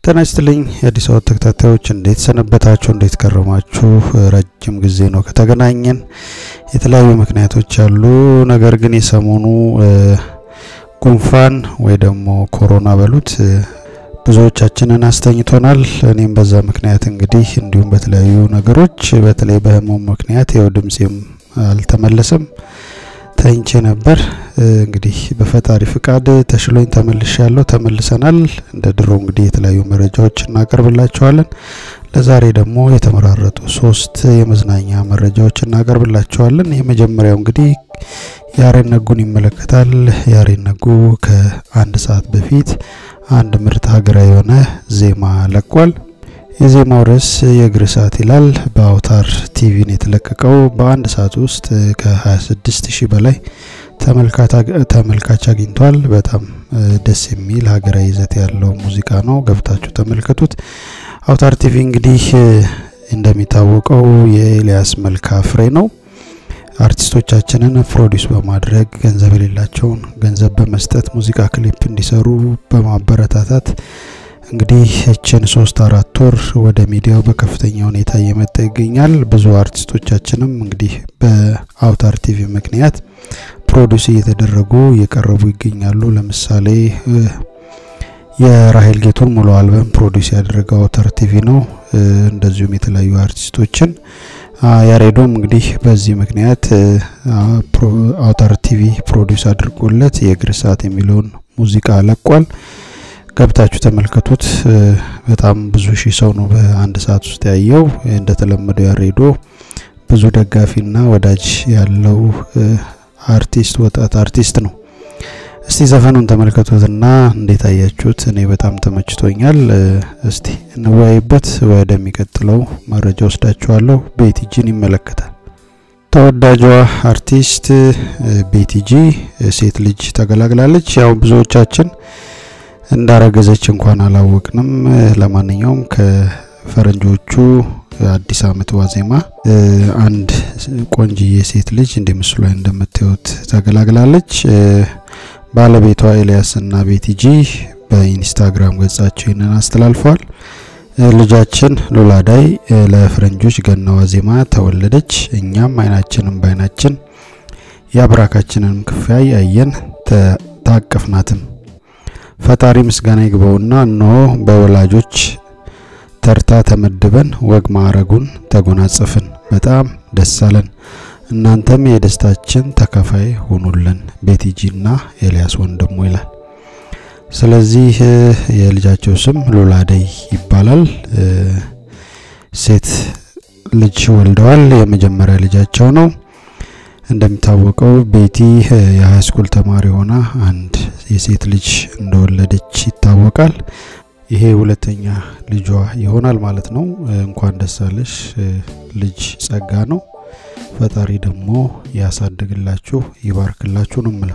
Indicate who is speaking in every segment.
Speaker 1: ጤና ይስጥልኝ የአዲስ አበባ ተከታታዮች፣ እንዴት ሰነበታችሁ? እንዴት ከረማችሁ? ረጅም ጊዜ ነው ከተገናኘን። የተለያዩ ምክንያቶች አሉ። ነገር ግን የሰሞኑ ጉንፋን ወይ ደግሞ ኮሮና በሉት ብዙዎቻችንን አስተኝቶናል። እኔም በዛ ምክንያት እንግዲህ እንዲሁም በተለያዩ ነገሮች በተለይ በህመሙ ምክንያት የው ድምፄም አልተመለሰም ተኝቼ ነበር። እንግዲህ በፈጣሪ ፍቃድ ተሽሎኝ ተመልሻለሁ። ተመልሰናል። እንደ ድሮ እንግዲህ የተለያዩ መረጃዎች እናቀርብላችኋለን። ለዛሬ ደግሞ የተመራረጡ ሶስት የመዝናኛ መረጃዎች እናቀርብላችኋለን። የመጀመሪያው እንግዲህ ያሬድ ነጉን ይመለከታል። ያሬድ ነጉ ከአንድ ሰዓት በፊት አንድ ምርጥ ሀገራዊ የሆነ ዜማ ለቋል። የዜማው ርዕስ የእግር ሰዓት ይላል። በአውታር ቲቪን የተለቀቀው በአንድ ሰዓት ውስጥ ከ26 ሺህ በላይ ተመልካች አግኝቷል። በጣም ደስ የሚል ሀገራዊ ይዘት ያለው ሙዚቃ ነው። ገብታችሁ ተመልከቱት። አውታር ቲቪ እንግዲህ እንደሚታወቀው የኤልያስ መልካ ፍሬ ነው። አርቲስቶቻችንን ፕሮዲስ በማድረግ ገንዘብ የሌላቸውን ገንዘብ በመስጠት ሙዚቃ ክሊፕ እንዲሰሩ በማበረታታት እንግዲህ እችን ሶስት አራት ወር ወደ ሚዲያው በከፍተኛ ሁኔታ እየመጣ ይገኛል። ብዙ አርቲስቶቻችንም እንግዲህ በአውታር ቲቪ ምክንያት ፕሮዲስ እየተደረጉ እየቀረቡ ይገኛሉ። ለምሳሌ የራሄል ጌቱን ሙሉ አልበም ፕሮዲስ ያደረገው አውታር ቲቪ ነው። እንደዚሁም የተለያዩ አርቲስቶችን ያሬዶም እንግዲህ በዚህ ምክንያት አውታር ቲቪ ፕሮዲስ አድርጎለት የእግር ሰዓት የሚለውን ሙዚቃ ለቋል። ገብታችሁ ተመልከቱት። በጣም ብዙ ሺህ ሰው ነው በአንድ ሰዓት ውስጥ ያየው። እንደተለመደው ያሬዶ ብዙ ደጋፊና ወዳጅ ያለው አርቲስት ወጣት አርቲስት ነው። እስቲ ዘፈኑን ተመልከቱትና እንዴት አያችሁት? እኔ በጣም ተመችቶኛል። እስቲ እንወያይበት። ወደሚቀጥለው መረጃ ወስዳችኋለሁ። ቤቲጂን ይመለከታል። ተወዳጇ አርቲስት ቤቲጂ ሴት ልጅ ተገላግላለች። ያው ብዙዎቻችን እንዳረገዘች እንኳን አላወቅንም። ለማንኛውም ከፈረንጆቹ አዲስ ዓመት ዋዜማ አንድ ቆንጅዬ ሴት ልጅ እንደ ምስሉ ላይ እንደምታዩት ተገላግላለች። ባለቤቷ ኤልያስ እና ቤቲጂ በኢንስታግራም ገጻቸው ይህንን አስተላልፈዋል። ልጃችን ሉላዳይ ለፈረንጆች ገና ዋዜማ ተወለደች። እኛም አይናችንም በአይናችን የአብራካችንን ክፍያ አየን፣ ታቀፍናትም። ፈጣሪ ምስጋና ይግባውና እነሆ በወላጆች ተርታ ተመድበን ወግ ማዕረጉን ተጎናጸፍን። በጣም ደስ አለን። እናንተም የደስታችን ተካፋይ ሆኑልን። ቤቲጂና ኤልያስ ወንድሙ ይላል። ስለዚህ የልጃቸው ስም ሉላደይ ይባላል። ሴት ልጅ ወልደዋል። የመጀመሪያ ልጃቸው ነው። እንደሚታወቀው ቤቲ የሃይስኩል ተማሪ ሆና አንድ የሴት ልጅ እንደወለደች ይታወቃል። ይሄ ሁለተኛ ልጇ ይሆናል ማለት ነው። እንኳን ደስ አለሽ ልጅ ጸጋ ነው። ፈጣሪ ደግሞ ያሳድግላችሁ ይባርክላችሁ ነው ምለው።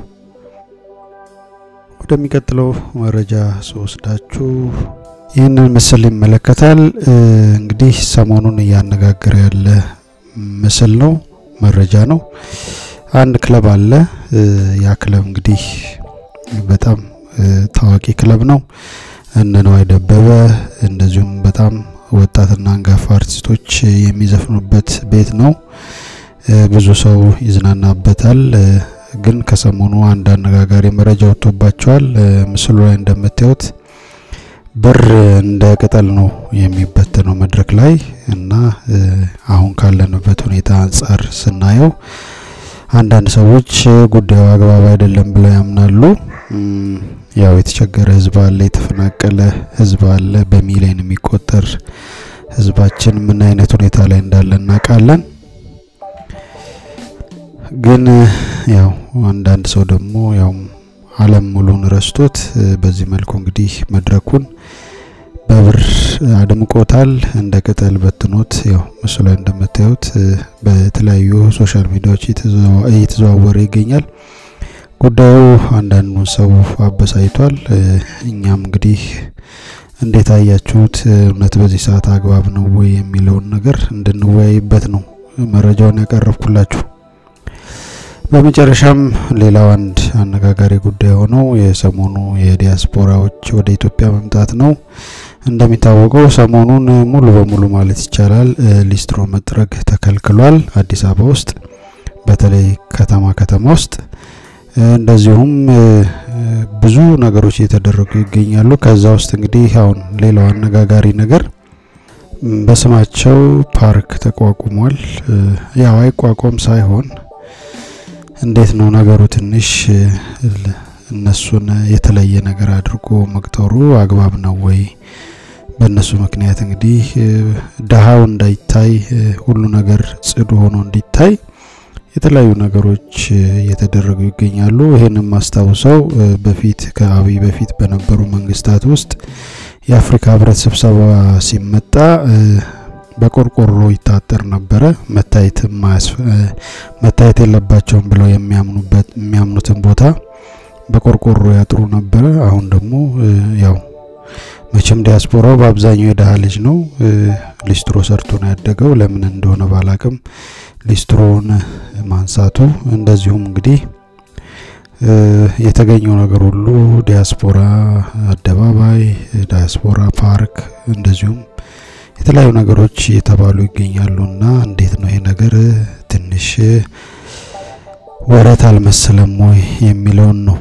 Speaker 1: ወደሚቀጥለው መረጃ ስወስዳችሁ ይህንን ምስል ይመለከታል። እንግዲህ ሰሞኑን እያነጋገረ ያለ ምስል ነው፣ መረጃ ነው። አንድ ክለብ አለ። ያ ክለብ እንግዲህ በጣም ታዋቂ ክለብ ነው። እነ ነዋይ ደበበ እንደዚሁም በጣም ወጣትና አንጋፋ አርቲስቶች የሚዘፍኑበት ቤት ነው። ብዙ ሰው ይዝናናበታል። ግን ከሰሞኑ አንድ አነጋጋሪ መረጃ ወጥቶባቸዋል። ምስሉ ላይ እንደምታዩት ብር እንደ ቅጠል ነው የሚበተነው መድረክ ላይ እና አሁን ካለንበት ሁኔታ አንጻር ስናየው አንዳንድ ሰዎች ጉዳዩ አግባብ አይደለም ብለው ያምናሉ። ያው የተቸገረ ሕዝብ አለ፣ የተፈናቀለ ሕዝብ አለ። በሚሊዮን የሚቆጠር ሕዝባችን ምን አይነት ሁኔታ ላይ እንዳለ እናውቃለን። ግን ያው አንዳንድ ሰው ደግሞ ያው ዓለም ሙሉን ረስቶት በዚህ መልኩ እንግዲህ መድረኩን በብር አድምቆታል። እንደ ቅጠል በትኖት ያው ምስሉ ላይ እንደምታዩት በተለያዩ ሶሻል ሚዲያዎች እየተዘዋወረ ይገኛል። ጉዳዩ አንዳንዱን ሰው አበሳይቷል። እኛም እንግዲህ እንዴት አያችሁት? እውነት በዚህ ሰዓት አግባብ ነው ወይ የሚለውን ነገር እንድንወያይበት ነው መረጃውን ያቀረብኩላችሁ። በመጨረሻም ሌላው አንድ አነጋጋሪ ጉዳይ ሆነው የሰሞኑ የዲያስፖራዎች ወደ ኢትዮጵያ መምጣት ነው። እንደሚታወቀው ሰሞኑን ሙሉ በሙሉ ማለት ይቻላል ሊስትሮ መጥረግ ተከልክሏል አዲስ አበባ ውስጥ በተለይ ከተማ ከተማ ውስጥ እንደዚሁም ብዙ ነገሮች እየተደረጉ ይገኛሉ። ከዛ ውስጥ እንግዲህ አሁን ሌላው አነጋጋሪ ነገር በስማቸው ፓርክ ተቋቁሟል። ያው አይቋቋም ሳይሆን እንዴት ነው ነገሩ ትንሽ እነሱን የተለየ ነገር አድርጎ መቅጠሩ አግባብ ነው ወይ? በእነሱ ምክንያት እንግዲህ ድሀው እንዳይታይ ሁሉ ነገር ጽዱ ሆኖ እንዲታይ የተለያዩ ነገሮች እየተደረጉ ይገኛሉ። ይህንም ማስታውሰው በፊት ከአብይ በፊት በነበሩ መንግስታት ውስጥ የአፍሪካ ህብረት ስብሰባ ሲመጣ በቆርቆሮ ይታጠር ነበረ። መታየት መታየት የለባቸውም ብለው የሚያምኑበት የሚያምኑትን ቦታ በቆርቆሮ ያጥሩ ነበረ። አሁን ደግሞ ያው መቼም ዲያስፖራው በአብዛኛው የድሀ ልጅ ነው። ሊስትሮ ሰርቶ ነው ያደገው። ለምን እንደሆነ ባላቅም ሊስትሮውን ማንሳቱ እንደዚሁም እንግዲህ የተገኘው ነገር ሁሉ ዲያስፖራ አደባባይ፣ ዲያስፖራ ፓርክ እንደዚሁም የተለያዩ ነገሮች እየተባሉ ይገኛሉ እና እንዴት ነው ይሄ ነገር ትንሽ ወረት አልመሰለም ወይ የሚለውን ነው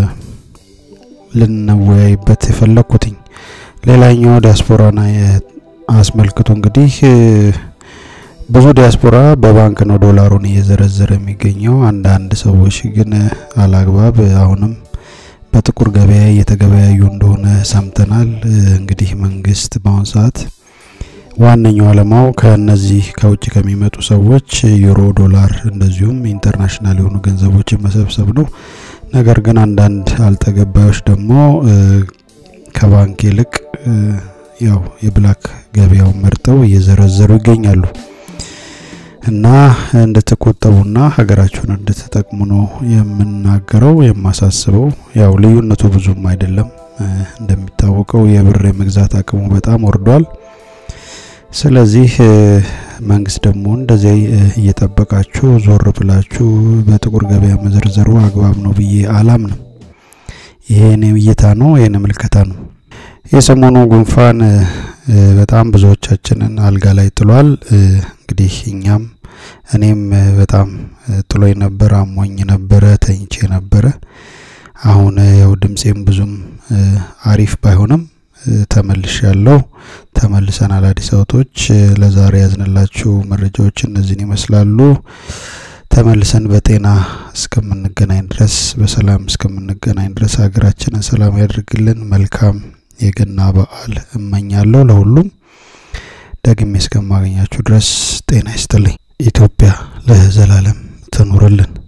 Speaker 1: ልንወያይበት የፈለግኩትኝ። ሌላኛው ዲያስፖራን አስመልክቶ እንግዲህ ብዙ ዲያስፖራ በባንክ ነው ዶላሩን እየዘረዘረ የሚገኘው። አንዳንድ ሰዎች ግን አላግባብ አሁንም በጥቁር ገበያ እየተገበያዩ እንደሆነ ሰምተናል። እንግዲህ መንግስት በአሁኑ ሰዓት ዋነኛው ዓላማው ከነዚህ ከውጭ ከሚመጡ ሰዎች ዩሮ፣ ዶላር እንደዚሁም ኢንተርናሽናል የሆኑ ገንዘቦችን መሰብሰብ ነው። ነገር ግን አንዳንድ አልተገባዮች ደግሞ ከባንክ ይልቅ ያው የብላክ ገበያውን መርጠው እየዘረዘሩ ይገኛሉ እና እንድትቆጠቡና ሀገራችሁን እንድትጠቅሙ ነው የምናገረው የማሳስበው። ያው ልዩነቱ ብዙም አይደለም። እንደሚታወቀው የብር የመግዛት አቅሙ በጣም ወርዷል። ስለዚህ መንግስት ደግሞ እንደዚህ እየጠበቃችሁ ዞር ብላችሁ በጥቁር ገበያ መዘርዘሩ አግባብ ነው ብዬ አላምንም። ይሄ የኔ እይታ ነው፣ የኔ ምልከታ ነው። የሰሞኑ ጉንፋን በጣም ብዙዎቻችንን አልጋ ላይ ጥሏል። እንግዲህ እኛም እኔም በጣም ጥሎኝ ነበር፣ አሞኝ ነበረ፣ ተኝቼ ነበረ። አሁን ያው ድምፄም ብዙም አሪፍ ባይሆንም ተመልሽ ያለው ተመልሰናል። አዲስ አበቦች ለዛሬ ያዝንላችሁ መረጃዎች እነዚህን ይመስላሉ። ተመልሰን በጤና እስከምንገናኝ ድረስ በሰላም እስከምንገናኝ ድረስ ሀገራችንን ሰላም ያድርግልን። መልካም የገና በዓል እመኛለሁ ለሁሉም። ደግሜ እስከማገኛችሁ ድረስ ጤና ይስጥልኝ። ኢትዮጵያ ለዘላለም ትኑርልን።